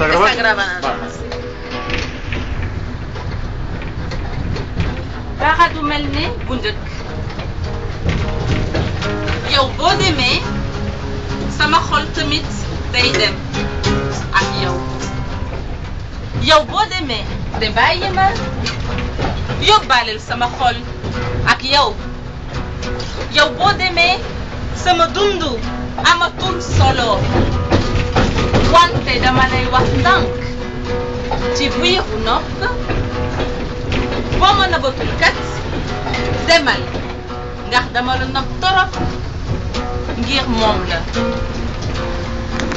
¿Está grabando? Está grabando. Vale. dara du mel ne bu njëkk yow boo demee sama xol tamit day dem ak yow yow boo demee de bàyyi ma yóbbaaleel sama xol ak yow yow boo demee sama dundu amatul solo wante dama lay wax ndànk ci biiru nopp boo ma nëbbatul kat demal ndax dama la nopp torop ngir moom la